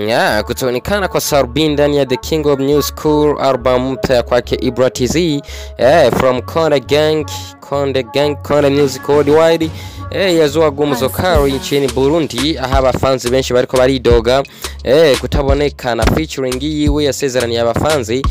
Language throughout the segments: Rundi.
Yeah, kutoonekana kwa Sarbi ndani ya The King of New School album mpya ya kwake Ibra TZ yeah, from Konde Gang, Konde Gang, Konde Music Worldwide eh, yazua gumzo kari nchini Burundi aho abafanzi benshi bariko baridoga eh, kutabonekana featuring yiwe yasezeraniye abafanzi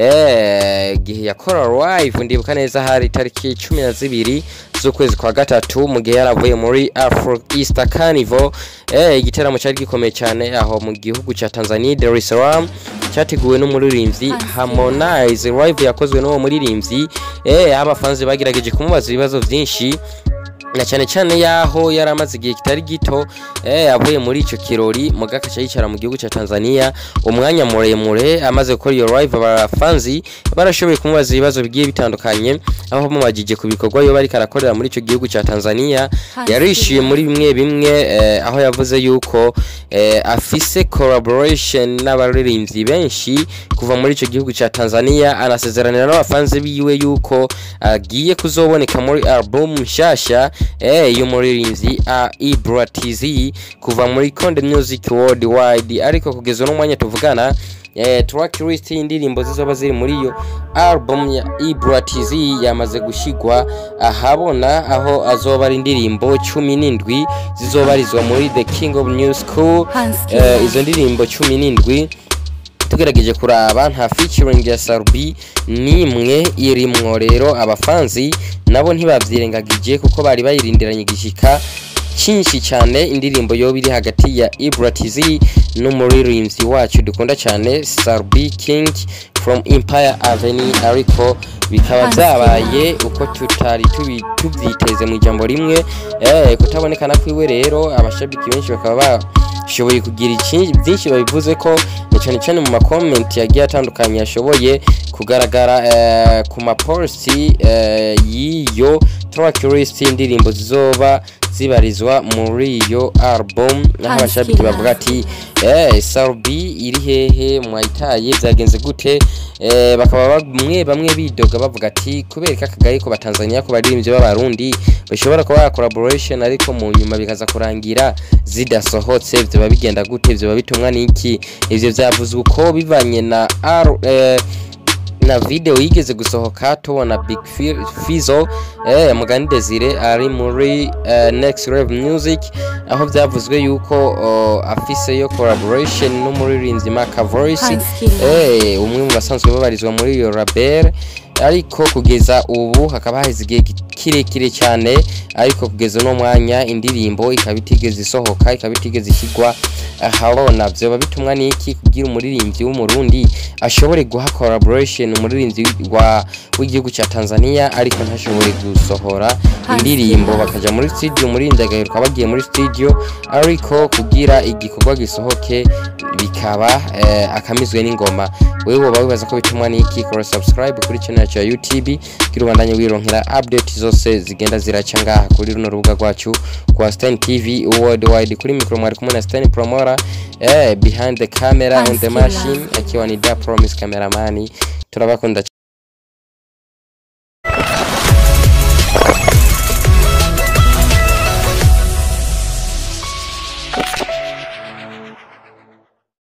eh, gihe yakora live ndibuka neza hari tariki cumi na zibiri z'ukwezi kwa gatatu mu gihe yaravuye muri Afro Easter Carnival eh, igiteramo cyari gikomeye cyane aho mu gihugu cya Tanzania Dar es Salaam cyateguwe n'umuririmbyi Harmonize live yakozwe n'uwo muririmbyi eh, abafanzi bagerageje kumubaza ibibazo byinshi na cyane cyane yaho yari amaze igihe kitari gito eh, avuye muri icyo kirori mugakaca yicara mu gihugu cya Tanzania umwanya muremure amaze gukora iyo live abafanzi barashoboye kumubaza ibibazo bigiye bitandukanye aho bamubajije ku bikorwa yo bariko arakorera muri icyo gihugu cya Tanzania yarishyuye muri bimwe bimwe eh, aho yavuze yuko eh, afise collaboration n'abaririmbyi benshi kuva muri icyo gihugu cya Tanzania anasezeranira n'abafanzi biwe yuko agiye kuzoboneka muri album nshasha eh, y'umuririmbyi uh, Ibra TZ kuva muri Konde Music Worldwide ariko kugeza uno mwanya tuvugana eh, track list y'indirimbo zizoba ziri muri iyo album ya Ibra TZ yamaze gushigwa ahabona aho azoba ari indirimbo cumi n'indwi zizobarizwa muri The King of New School eh, izo ndirimbo cumi n'indwi tugerageje kuraba nta featuring ya Sarbi nimwe irimwo rero abafanzi nabo ntibavyirengagije kuko bari bayirindiranye igishika cyinshi cyane indirimbo yoba iri hagati ya Ibra TZ n'umuririmbyi wacu dukunda cyane Sarbi King from Empire Avenue ariko bikaba byabaye uko tutari tubi- tubyiteze mu ijambo rimwe eh, kutabonekana kwiwe rero abashabiki benshi bakaba bashoboye kugira iki- byinshi babivuze ko na cyane cyane mu makomenti yagiye atandukanye yashoboye kugaragara eh, ku maposti eh, y'iyo track list y'indirimbo zizoba zibarizwa muri iyo album aho abashabiki bavuga ati eh, Sarbi iri hehe mwayitaye byagenze gute eh, bakaba bamwe bamwe bidoga bavuga ati kubera ko akagaye ko batanzania ko baririmbyi b'abarundi bashobora kuba collaboration ariko mu nyuma bikaza kurangira zidasohotse byoba bigenda gute byoba bitumwa n'iki ivyo vyavuzwe uko bivanye na R, eh, na video yigeze gusohoka tubona Big Fi- Fizzo eh, Mugani Desire ari muri eh, Next Level Music aho byavuzwe yuko oh, afise yo collaboration n'umuririmbyi Maka Voice eh, umwe mu basanzwe babarizwa muri iyo label ariko kugeza ubu hakaba haheze igihe kirekire cyane ariko kugeza uno mwanya indirimbo ikaba itigeze isohoka ikaba itigeze ishyirwa ahabona byoba bitumwa n'iki kugira umuririmbyi w'umurundi ashobore guha collaboration umuririmbyi wa w'igihugu cya Tanzania ariko ntashobore gusohora indirimbo bakaja muri studio umuririmbyi agaheruka bagiye muri studio ariko kugira igikorwa gisohoke bikaba eh, akamizwe n'ingoma wewe woba wibaza ko bitumwa n'iki kora subscribe kuri channel yacu ya YouTube kugira ubandanye wironkera update zose zigenda ziraca ngaha kuri runo rubuga rwacu kwa Stan TV worldwide kuri micro mwari kumwe na Stan Promora eh, behind the camera on the machine akiwa ni Da Promise cameraman turabakunda